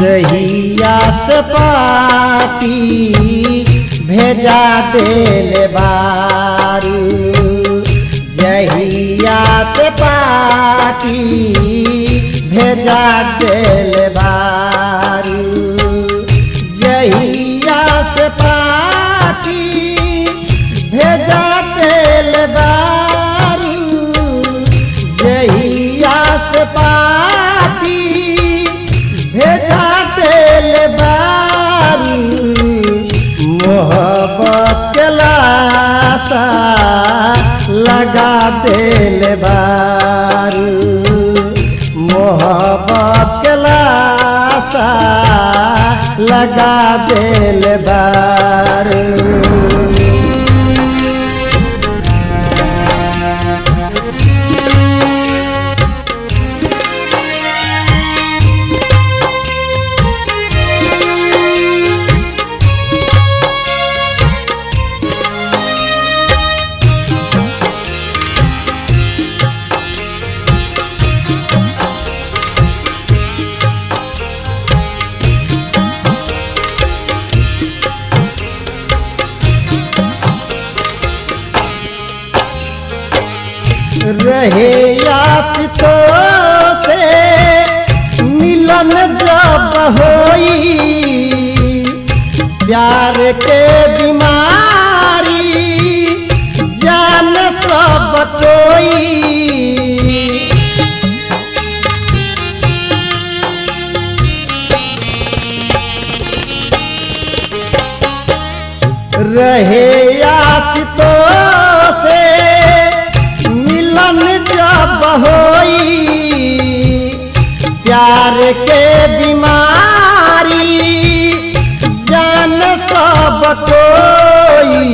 जहिया से पाती भेजा देले बारू जहिया से पाती भेजा देले बारू जहिया से पाती भेजा देले बारू जहिया से पाती भेजा देले बारू मोहब्बत के लाशा लगा देले बारू मोहब्बत के लाशा लगा देले बारू रहे यासितो से मिलन जब होई प्यार के बीमारी जान सब कोई रहे यासितो से मिलन जब होई प्यार के बीमारी जान सब कोई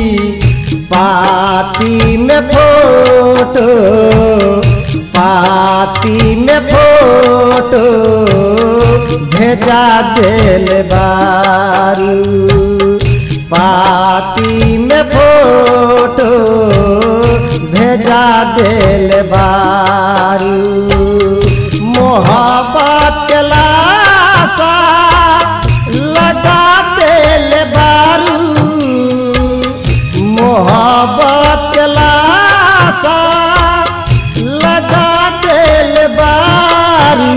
पाती में फोटो पाती में फोटो भेजा दिल बारू पाती में फोटो भेजा दिल बारू मोहब्बत के लाशा लगा दिल बारू मोहब्बत के लाशा लगा दिल बारू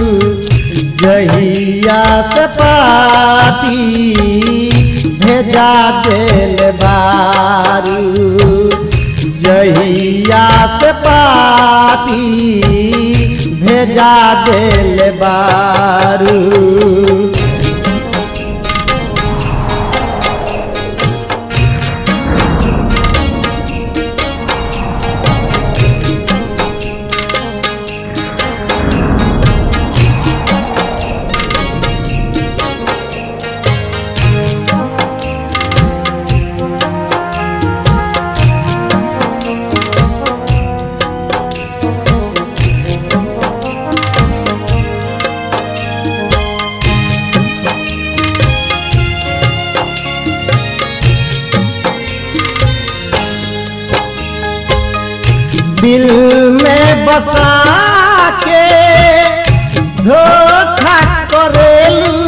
जहिया से पाती भेजा दिल बारू जहिया से पाती भेजा दिल बारू दिल में बसा के धोखा करेलू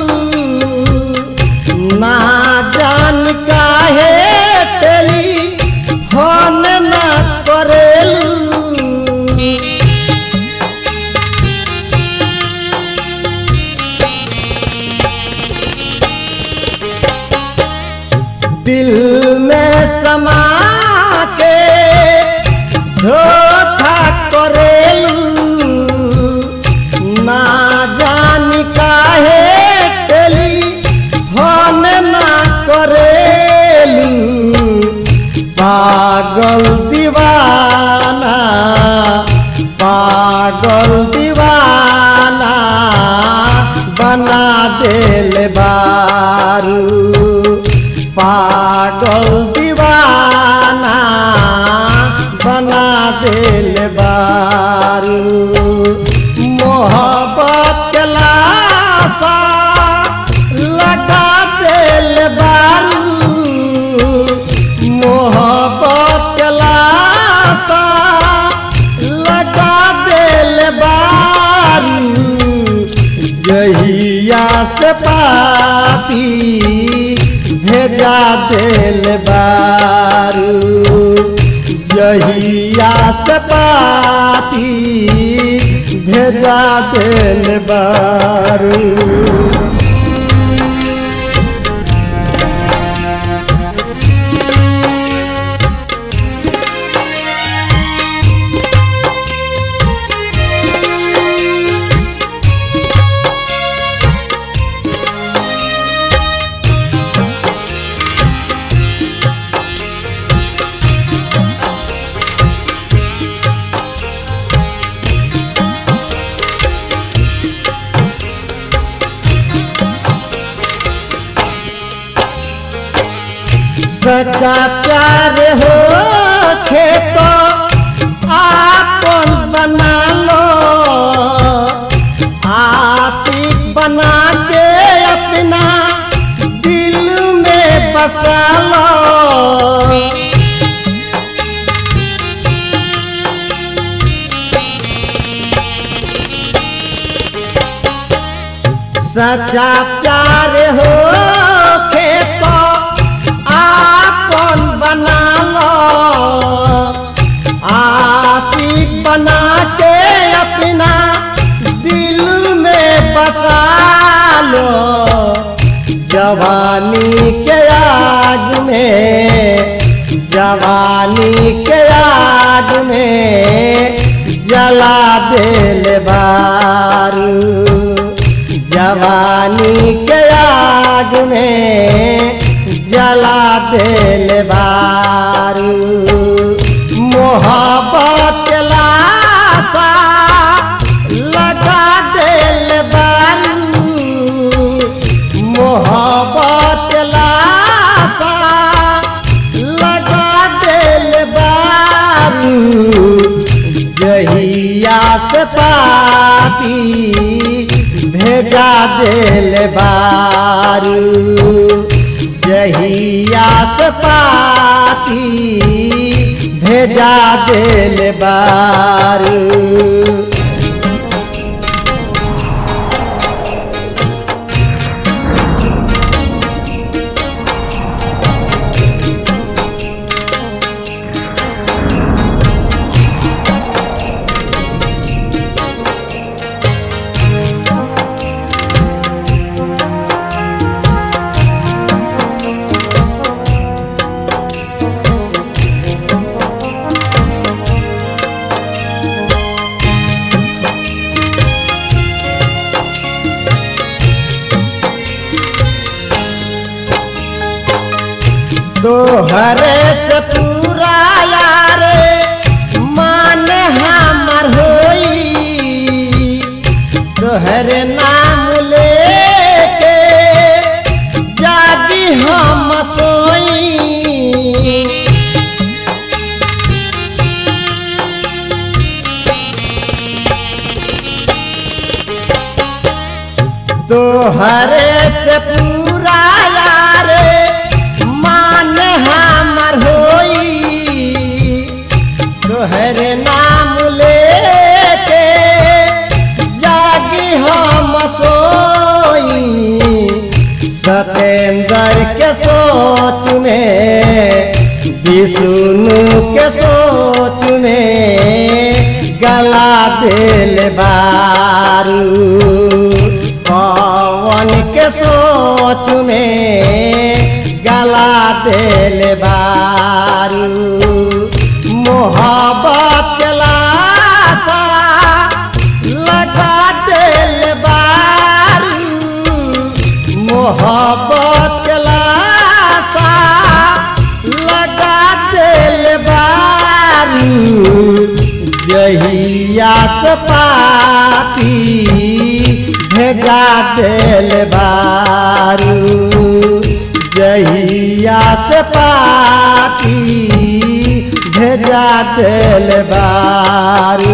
ना जान काहे तेली फोन ना करेलू दिल में समा के धोखा करेलू ना जान काहे तेली फोन ना करेलू पागल दीवाना पागल दीवाना बना दिल बारू पागल दीवाना बना दिल बारू मोहब्बत के लाशा लगा दिल बारू मोहब्बत के लाशा लगा दिल बारू जहिया दिल बारू जहिया से पाती भेजा दिल बारू सच्चा प्यार हो खे तो आपन बना लो आशिक बना के अपना दिल में बसा लो सच्चा प्यार हो खे तो आपन बना लो आशिक बना के अपना दिल में बसा लो जवानी के आग में जवानी के आग में जला दिल बारू जवानी के आग में जला दिल बारू मोहब्बत के लाशा लगा दिल बारू मोहब्बत के लाशा लगा दिल बारू जहिया से पाती भेजा दिल बारू जहिया से पाती भेजा दिल बारू तोहरे से पूरा यार मान हमर होई तोहरे नाम लेके जागी हम सोई तोहरे से पूरा यार मान हमर होई तोहरे नाम लेके जागी हम सोई सतेंद्र के सोच में विष्णु के सोच में गला दिल बारू पवन के सोच में गला दिल बारू मोहब्बत के लाशा लगा दिल बारू मोहब्बत के लाशा लगा दिल बारू जहिया से पाती भेजा दिल बारू जहिया से पाती भेजा दिल बारू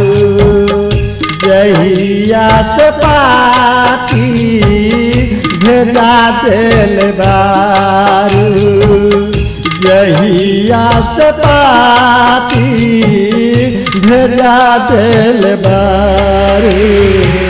जहिया से पाती भेजा दिल बारू जहिया से पाती भेजा दिल बारू